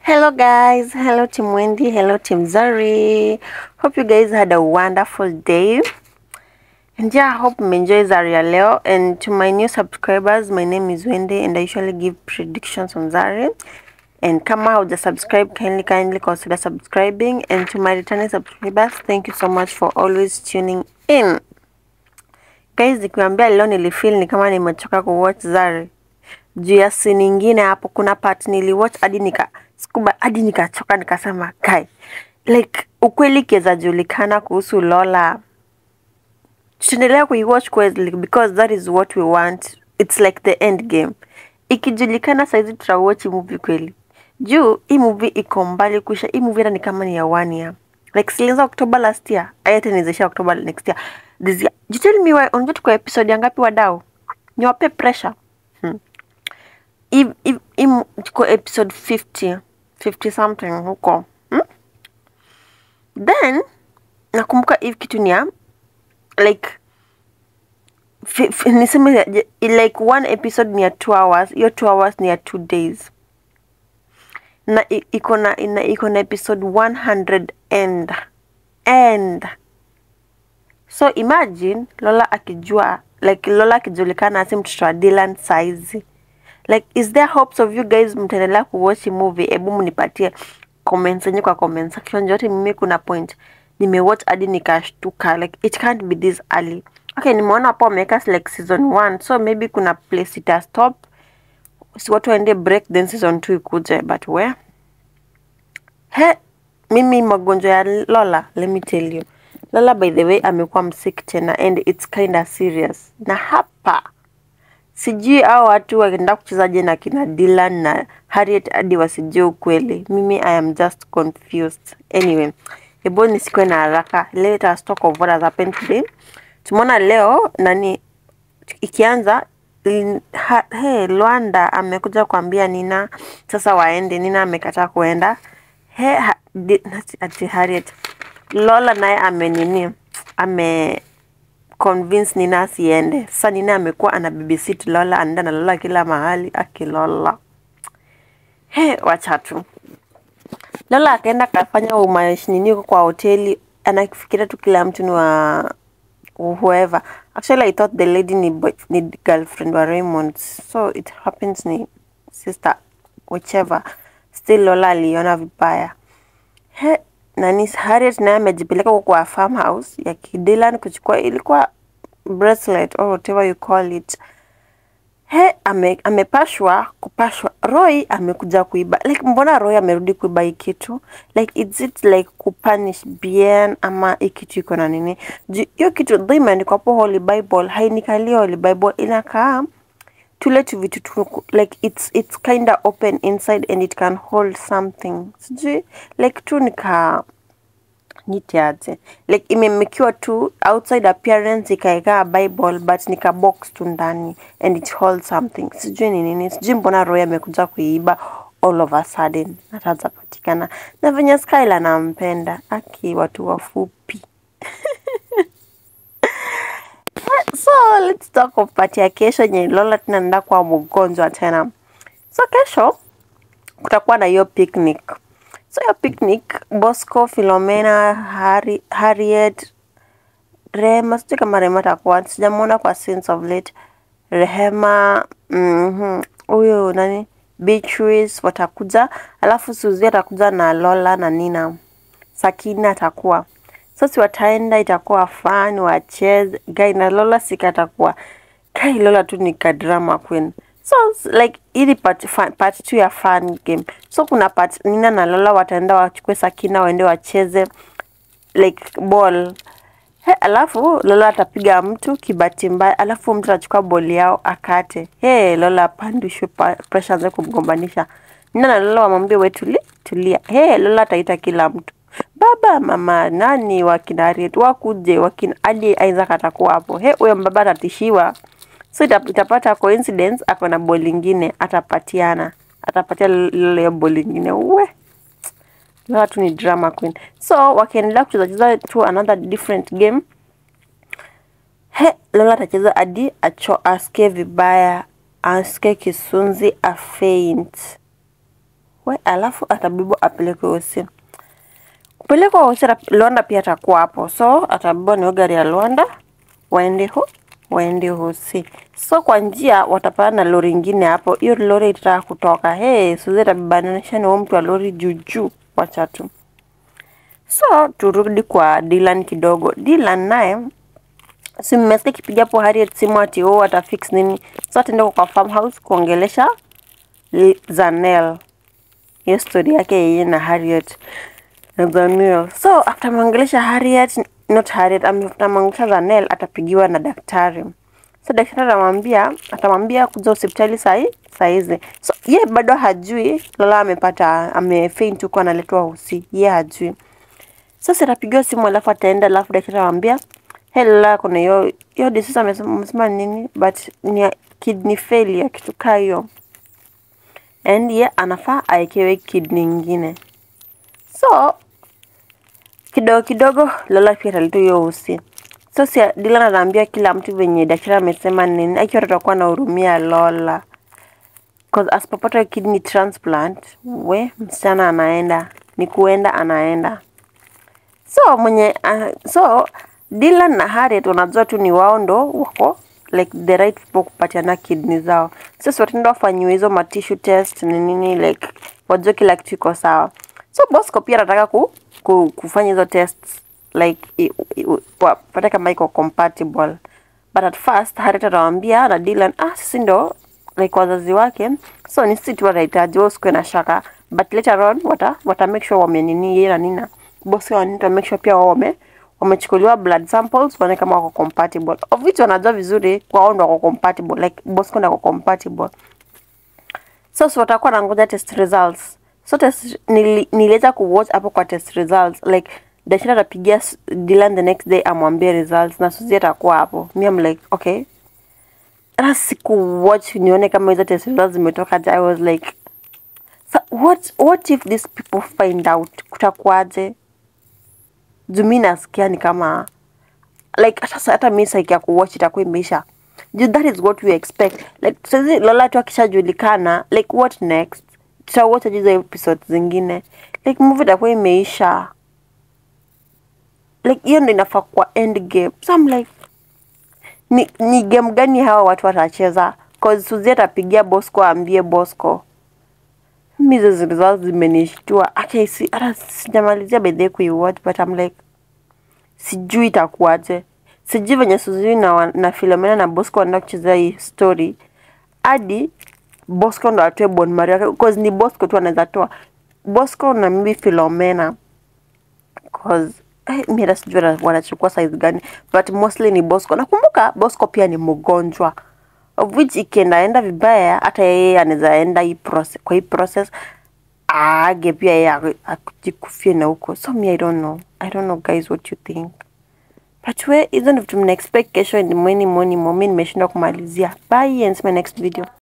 Hello guys, hello Team Wendy, hello Team Zari. Hope you guys had a wonderful day. And yeah, I hope mmeenjoy Zari ya leo. And to my new subscribers, my name is Wendy and I usually give predictions on Zari. And kama hauja subscribe, kindly kindly consider subscribing. And to my returning subscribers, thank you so much for always tuning in. Guys, nikiwaambia leo nilifeel ni kama nimechoka kuwatch Zari juu ya si nyingine hapo, kuna part niliwatch hadi nika sikuba hadi nikachoka, nikasema kai, like ukweli kiweza julikana kuhusu Lola, tutaendelea kuiwatch kweli because that is what we want, it's like the end game. Ikijulikana saizi tutawatch movie kweli, juu hii movie iko mbali kuisha. Hii movie hata ni kama ni ya one year, like silianza October last year, ayete nizaisha October next year, this year. You tell me why, unajua tuko episode ya ngapi wadau? Niwape pressure hmm. If, if, im, tuko episode 50 50 something huko hmm? Then nakumbuka hivi kitu ni ya like fi- fi- niseme ya- je- like one episode ni ya two hours, hiyo two hours ni ya two days na i- iko na ina- iko na episode 100 and and so imagine Lola akijua like Lola akijulikana asi mtoto wa Dylan saizi like is there hopes of you guys mtaendelea kuwatch hii movie hebu mnipatie comments yenye kwa comment section yote mimi kuna point nimewatch hadi nikashtuka like it can't be this early okay nimeona hapo wameweka like season 1 so maybe kuna place ita stop si watu waende break then season 2 ikuje but where he mimi magonjwa ya Lola let me tell you Lola by the way amekuwa msick tena and it's kinda serious na hapa sijui hao watu wakienda kuchezaje na kina Dylan na Harriet hadi wasijue ukweli. Mimi I am just confused. Anyway, hebu nisikuwe na haraka. Let us talk of what has happened today. Tumeona leo nani ikianza in- ha, hey, Lwanda amekuja kuambia Nina sasa waende. Nina amekataa kuenda. He, ha, di, ati- ati Harriet Lola naye amenini ame convince Nina asiende. Sasa Nina amekuwa ana babysit Lola, anaenda na Lola kila mahali akilola. He, wacha tu. Lola akaenda akafanya umashinini huko kwa hoteli, anafikiria tu kila mtu ni wa whoever. Actually, I thought the lady ni, boy, ni girlfriend wa Raymond, so it happens ni sister whichever. Still Lola aliona vibaya. He, nani Harriet naye amejipeleka huko kwa farmhouse ya Kidilan kuchukua ilikuwa bracelet or whatever you call it. He, ame, amepashwa kupashwa. Roy amekuja kuiba. Like mbona Roy amerudi kuiba hii kitu? Like is it like kupunish Bien ama hii kitu iko na nini? Ju- Hiyo kitu though imeandikwa hapo Holy Bible, hainikali Holy Bible inakaa tule tu vitu tu like it's it's kinda open inside and it can hold something. Sijui like tu nika nitiaje like imemekiwa tu outside appearance ikaekaa bible but nika box tu ndani and it holds something sijui ni nini sijui mbona roy amekuja kuiba all of a sudden nataza patikana na venye skyla nampenda aki watu wafupi so let's talk of party ya kesho yenye lola tena naenda kuwa mgonjwa tena so kesho kutakuwa na hiyo picnic so hiyo picnic bosco filomena Harry, harriet rehema sijui kama rehema atakuwa sijamwona kwa scenes of late rehema mhm, huyu nani beatrice watakuja alafu suzi atakuja na lola na nina sakina atakuwa sasa wataenda itakuwa fun wacheze gai na lola sika atakuwa kai lola tu ni kadrama queen so s- like ili part, fa- part two ya fun game so kuna part nina na lola wataenda wachukue sakina waende wacheze like ball He, alafu Lola atapiga mtu kibati mbaya, alafu mtu atachukua boli yao akate. He, Lola apandishwe pa- pressure anze kumgombanisha. Nina na Lola wamwambie we tuli, tulia. He, Lola ataita kila mtu. Baba, mama, nani wakina Harriet wakuje, wakina hadi Isaac atakuwa hapo. He, huyo mbaba atatishiwa. So ita- itapata coincidence ako na boli ingine atapatiana. Atapatia Lola hiyo boli ingine. We. Lola tu ni drama queen. So wakiendelea kucheza cheza tu another different game. He, Lola atacheza hadi acho asikie vibaya, asikie kisunzi, afaint. we alafu atabebwa apelekwe hosi kupelekwa hosi ata- Luanda pia atakuwa hapo so atabebwa na hiyo gari ya Luanda waende ho waende hosi so kwa njia watapanda na lori ingine hapo hiyo lori itataka kutoka hey, Suzy atabebanisha na huyo mtu wa lori juu juu wacha tu so turudi kwa Dylan kidogo Dylan naye si mmesikia kipiga hapo Harriet simu ati oh atafix nini so ataenda kwa farmhouse kuongelesha Li- Zanel hiyo story yake yeye na Harriet na Zanel so after ameongelesha Harriet not Harriet ame- after ameongelesha Zanel atapigiwa na daktari so daktari atamwambia atamwambia kuja hospitali sahi saizi so ye bado hajui Lola amepata amefaint huko analetwa hosi ye hajui sasa atapigiwa simu alafu ataenda alafu daktari anamwambia hey Lola kuna hiyo hiyo disease amesema amesema nini but ni ya kidney failure kitu kaa hiyo and ye anafaa awekewe kidney ingine so kidogo kidogo Lola pia ataleta hiyo usi so si Dylan anaambia kila mtu venye daktari amesema nini akiwa tutakuwa na hurumia Lola cause asipopata kidney transplant we msichana anaenda ni kuenda anaenda so mwenye uh, so Dylan na Harriet wanajua tu ni wao ndo wako like the right people kupatiana kidney zao sasa wataenda wafanyiwe hizo ma tissue test ni nini like wajue kila kitu iko sawa so Bosco pia anataka ku, ku, kufanya hizo tests like i- i- wapate kama iko compatible but at first Harriet atawaambia na Dylan ah sisi ndo like wazazi wake so ni sisi tu watahitaji wao usikuwe na shaka but later on wata, wata make sure wamenini yeye na nina Bosco wanita make sure pia wao wame wamechukuliwa blood samples waone kama wako compatible of which wanajua vizuri kwa wao ndo wako compatible like Bosco ndo wako compatible so so watakuwa na ngoja test results so test nili, niliweza kuwatch hapo kwa test results like daktari atapigia S- Dylan the next day amwambie results na Suzy atakuwa hapo mi am like okay hata siku watch nione kama hizo test results zimetoka I was like so what what if these people find out kutakuwaje juu mi nasikia ni kama like hata sa- hata mi saiki ya kuwatch itakuwa imeisha juu that is what we expect like saizi Lola tu akishajulikana like what next tutawatch hizo episode zingine like movie itakuwa imeisha like hiyo ndo inafaa kwa end game so I'm like ni, ni game gani hawa watu watacheza cause Suzy atapigia Bosco aambie Bosco mi hizo results zimenishtua hata si hata sijamalizia by the way kuiwatch but I'm like sijui itakuwaje sijui venye Suzy na, wa- na Philomena na Bosco wanaenda kucheza hii story hadi Bosco ndo atoe bone marrow yake cause ni Bosco tu anaweza toa Bosco na maybe Philomena cause eh, mi hata sijui wana- wanachukua size gani but mostly ni Bosco. Nakumbuka Bosco pia ni mgonjwa of which ikiendaenda vibaya hata yeye anaweza enda hii process, kwa hii process aage pia yeye aku- akujikufie na huko so me I don't know I don't know guys what you think but we hizo ndio vitu mna expect kesho in the morning morning mo mi nimeshindwa kumalizia bye and see my next video